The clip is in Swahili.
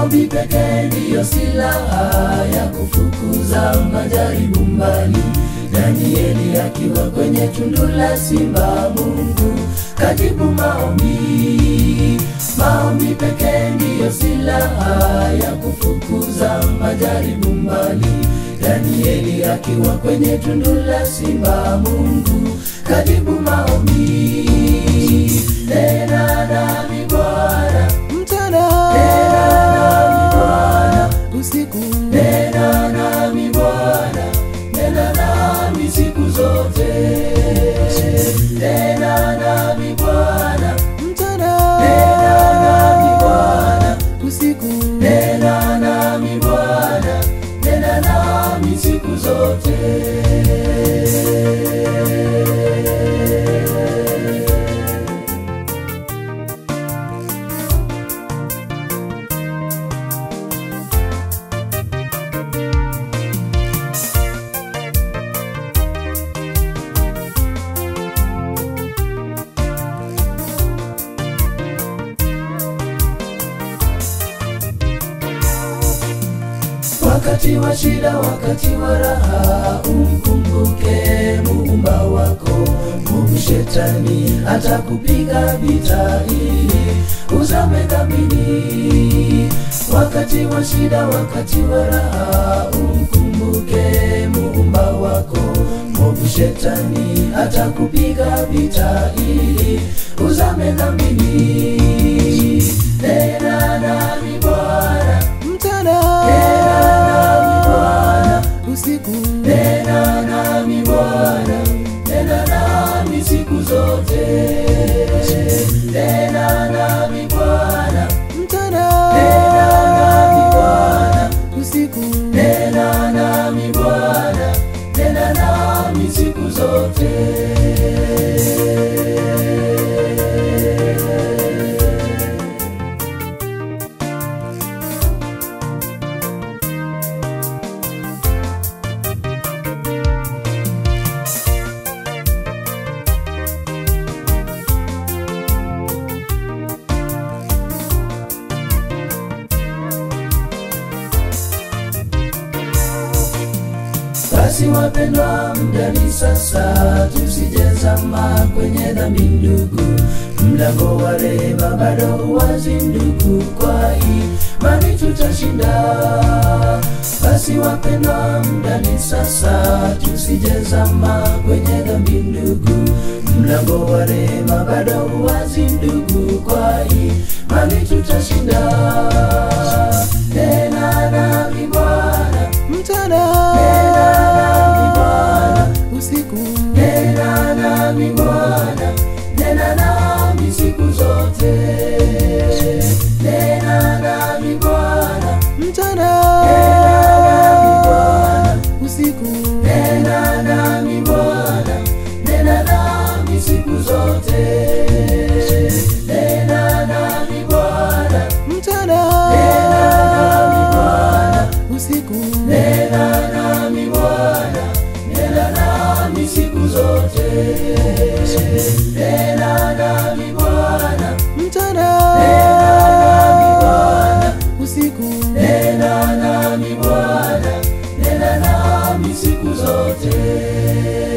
Maombi pekee ndiyo silaha ya kufukuza majaribu mbali. Danieli akiwa kwenye tundu la simba, Mungu kajibu maombi. Maombi pekee ndiyo silaha ya kufukuza majaribu mbali. Danieli akiwa kwenye tundu la simba, Mungu kajibu maombi. Nena nami Bwana, mchana nena nami Bwana, usiku nena nami Bwana, nena nami siku zote. Nena nami Bwana, mchana nena nami Bwana, usiku nena nami Bwana, nena nami siku zote. Wakati wa shida, wakati wa raha, umkumbuke muumba wako. Mungu shetani atakupiga vita ili uzame dhambini. Wakati wa shida, wakati wa raha, umkumbuke muumba wako. Mungu shetani atakupiga vita ili uzame dhambini. Nena nami Bwana, mchana nena nami Bwana, usiku nena nami Bwana, nena nami siku zote. Nena nami Bwana, mchana nena nami Bwana, usiku nena nami Bwana, nena nami siku zote. Basi wapendwa, muda ni sasa, tusijezama kwenye dhambi ndugu. Mlango wa rehema bado wazi ndugu, kwa imani tutashinda. Basi wapendwa, muda ni sasa, tusijezama kwenye dhambi ndugu. Mlango wa rehema bado wazi ndugu, kwa imani tutashinda. Nena nami Bwana, mchana nena nami Bwana, usiku nena nami Bwana, nena nami siku zote. Nena nami Bwana, mchana nena nami Bwana, usiku nena nami Bwana, nena nami siku zote. Nena nami Bwana, mchana nena nami Bwana, usiku nena nami Bwana, nena nami siku zote. Nena nami Bwana, mchana nena nami Bwana, usiku nena nami Bwana, nena nami siku zote.